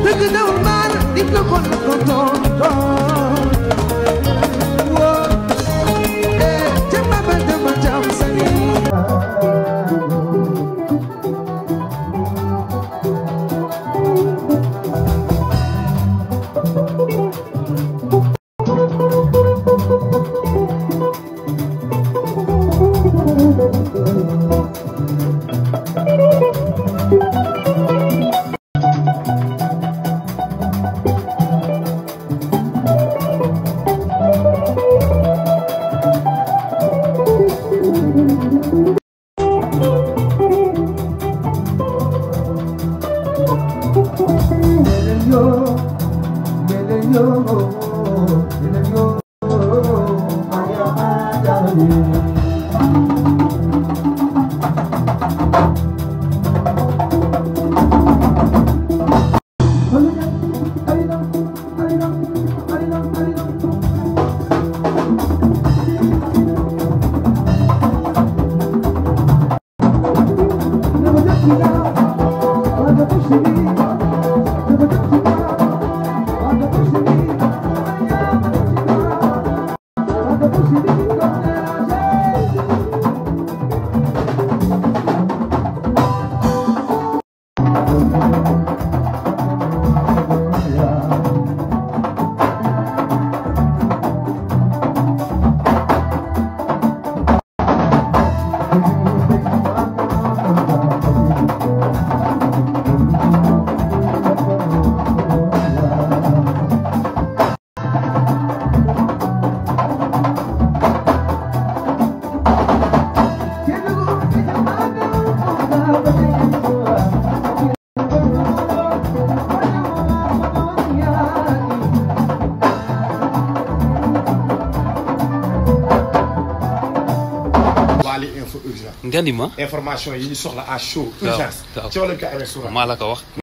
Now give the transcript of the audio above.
dëgg dawul maar nit la kon na ko tontoon woo eh jëmba ba jëmba jam sani Wally info urgence nga ni ma information yi ñu soxla à chaud waaw urgence waaw. ci wàllu ko amee suura maa la ko wax